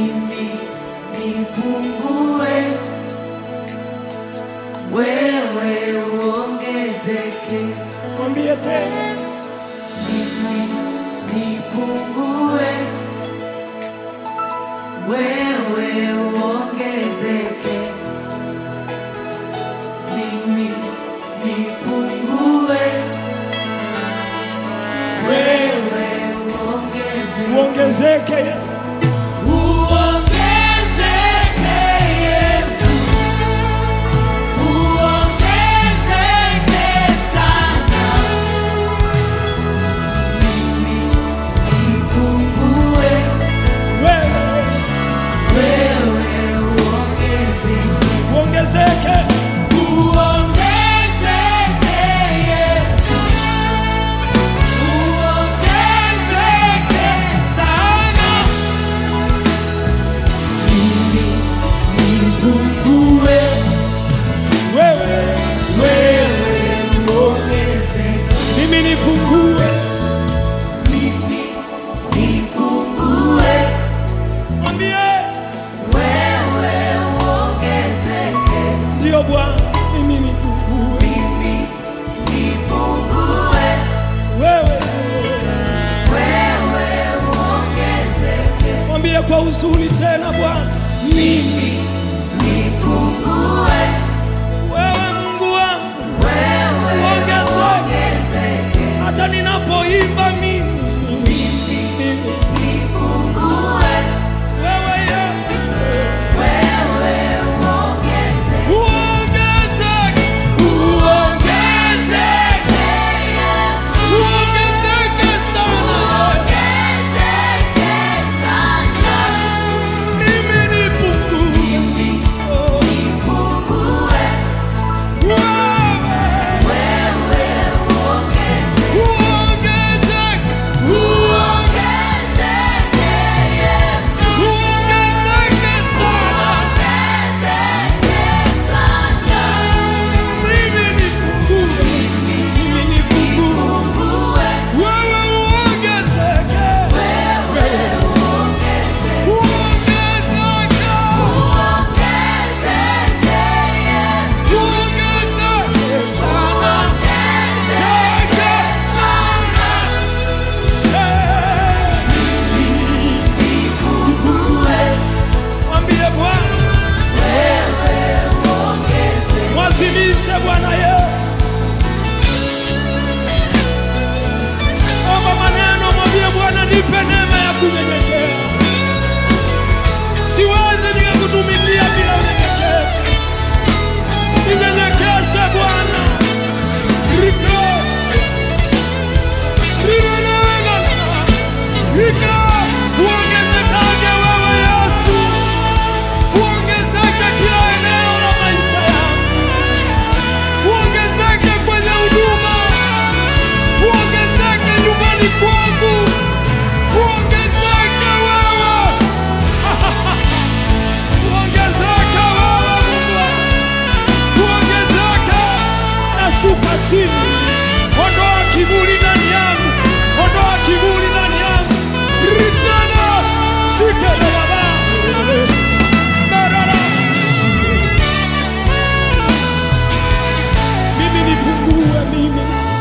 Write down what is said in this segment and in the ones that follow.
mimi nipungue, wewe uongezeke. Mwambie tena, Mimi nipungue, wewe uongezeke. Mimi nipungue, wewe uongezeke. uongezeke. Uongezeke Yesu, uongezeke sana. Mimi nipungue, Wewe wewe uongezeke. uongezeke. Uongezeke Yesu, uongezeke sana. Mimi nipungue, Wewe wewe uongezeke. mimi nipungue. Mimi nipungue, Mwambie wewe uongezeke. ndio Bwana, mimi nipungue. Mimi nipungue, Wewe wewe uongezeke. mwambie kwa uzuri tena Bwana, Mimi nipungue, wewe Mungu wangu, wewe uongezeke. hata ninapoimba mimi Mimi nipungue, wewe Yesu wewe uongezeke. uongezeke, Uongezeke Yesu, uongezeke sana. uongezeke sana. Mimi nipungue. Mimi nipungue, Wewe wewe uongezeke. uongezeke, Uongezeke Yesu, uongezeke sana. uongezeke sana. Mimi nipungue. Mimi nipungue. Nipungue, Wewe uongezeke. wewe uongezeke. Uongezeke. Uongezeke Yesu, Uongezeke sana. uongezeke sana. Eh, Nipungue, Mwambie Bwana, wewe uongezeke. mwazimishe Bwana Yesu. Omba maneno, mwambie Bwana, nipe neema ya kunyenyekea. Siwezi nikakutumikia bila unyenyekevu. Ninyenyekeshe Bwana. Rikos. Rinenena. Rika. Uongezekage wewe Yesu. Uongezeke kila eneo la maisha yangu. Uongezeke kwenye huduma. Uongezeke nyumbani kwangu. Uongezeke wewe. Uongezeke wewe Mungu. Uongezeke. Nashuka chini. Ondoa kiburi ndani yangu. Ondoa kiburi ndani yangu. Ritana. Shike na baba. Barara. Mimi nipungue mimi.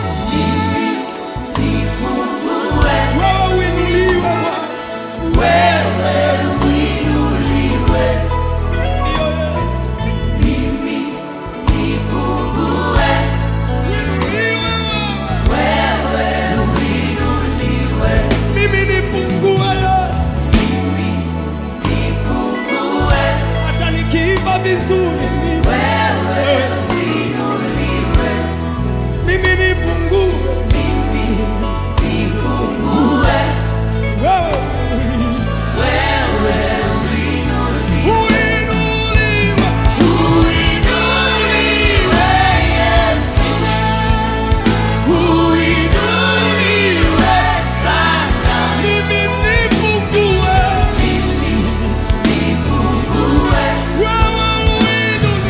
Nipungue, Wewe uinuliwe Bwana. wewe uinuliwe. Ndiyo Yesu. Mimi nipungue, Uinuliwe wewe. wewe uinuliwe. Mimi nipungue Yesu. Mimi nipungue, Hata nikiimba vizuri mimi. wewe uinuliwe. Mimi nipungue. Mimi nipungue, Wewe wewe uinuliwe. uinuliwe. Uinuliwe Yesu, uinuliwe sana. Mimi nipungue. Mimi nipungue, Wewe uinuliwe.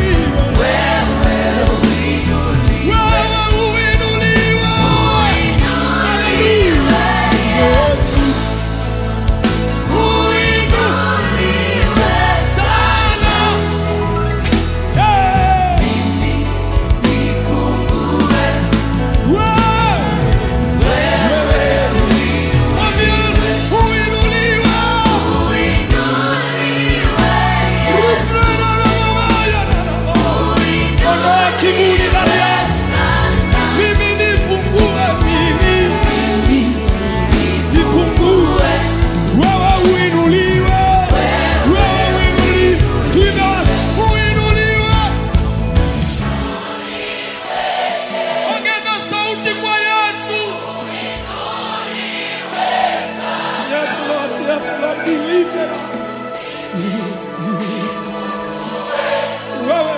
wewe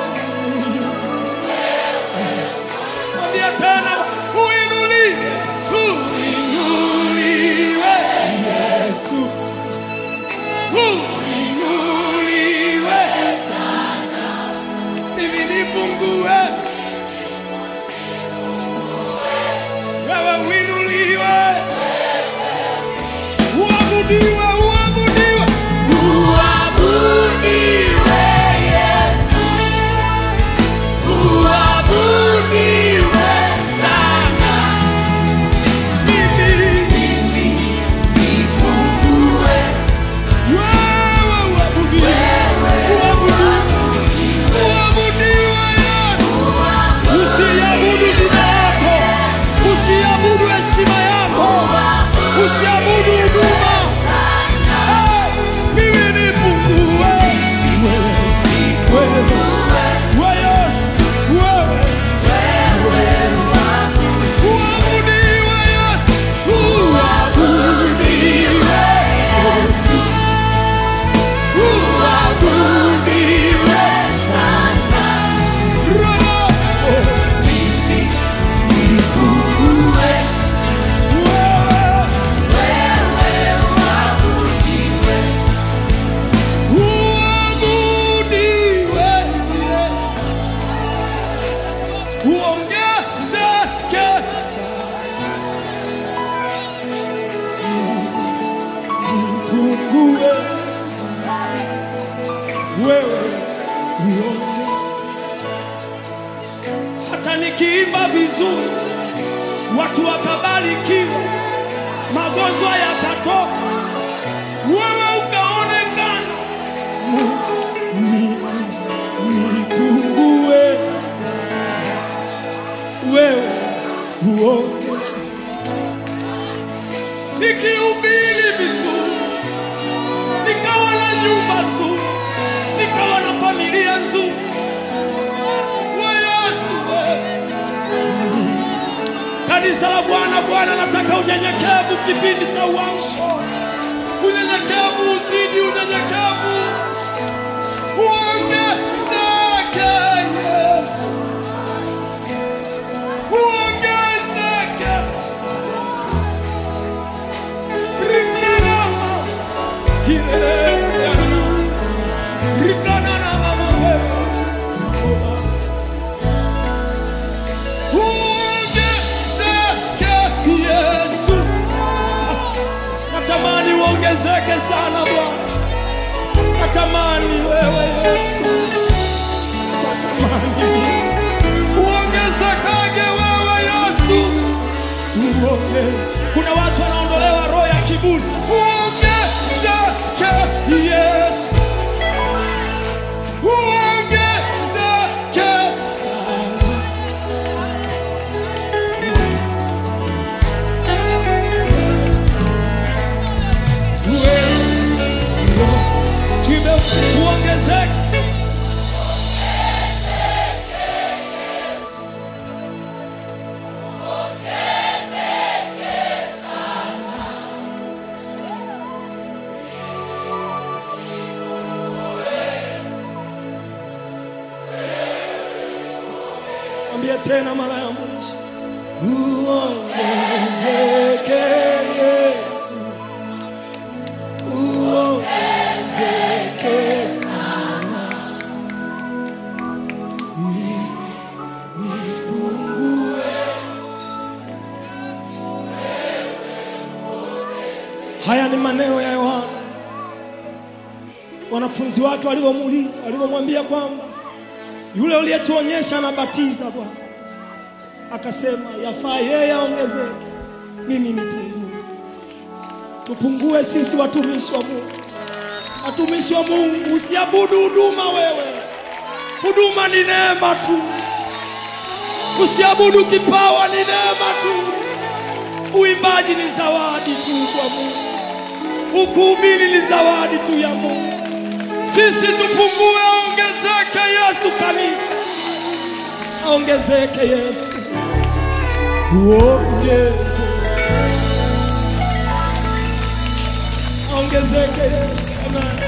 mwambia tena uinuliwe uinuliwe Yesu uinuliwe sana mimi nipungue wewe uinuliwe uabudiwe uabudiwe Uabudiwe Yesu, uabudiwe sana. mimi Mimi nipungue, wewe uabudiwe uabudiwe uabudiwe Yesu usiabudu jina lako usiabudu heshima yako usiabudu huduma Eh, mimi nipungue wewe Yesu wewe Yesu wewe uabudiwe Yesu uabudiwe Yesu uabudiwe sana. Roho Mimi nipungue, wewe wewe uabudiwe. uabudiwe uongezeke nipungue wewe uongeze hata nikiimba vizuri watu wakabarikiwa magonjwa yakatoka wewe ukaonekana ni- nipungue wewe uongeze nikihubiri vizuri nikawa na nyumba nzuri nikawa na familia nzuri we Yesu wewe kanisa la Bwana Bwana nataka unyenyekevu kipindi cha uamsho unyenyekevu uzidi unyenyekevu uongezeke Yesu uongezeke Rikana Yesu Rikana na mama wewe Uongezeke Yesu natamani uongezeke sana Bwana, natamani wewe Yesu, natamani mimi uongezekage wewe Yesu, uongeze. Kuna watu wanaondolewa roho ya kiburi, uongezeke Yesu, uongezeke sana. Tuimbe uongezeke. Mwambie tena mara ya mwisho. Uongezeke Yesu. Uongezeke sana. Mimi nipungue. Haya ni maneno ya Yohana, wanafunzi wake walivyomuuliza, walivyomwambia kwamba yule uliyetuonyesha anabatiza Bwana, akasema yafaa yeye aongezeke, mimi nipungue. Tupungue sisi watumishi wa Mungu, watumishi wa Mungu, usiabudu huduma wewe. Huduma ni neema tu, usiabudu kipawa, ni neema tu. Uimbaji ni zawadi tu kwa Mungu, ukuhubiri ni zawadi tu ya Mungu. Sisi tupungue, aongezeke Yesu. Kanisa aongezeke Yesu, uongeze, aongezeke Yesu. Amen.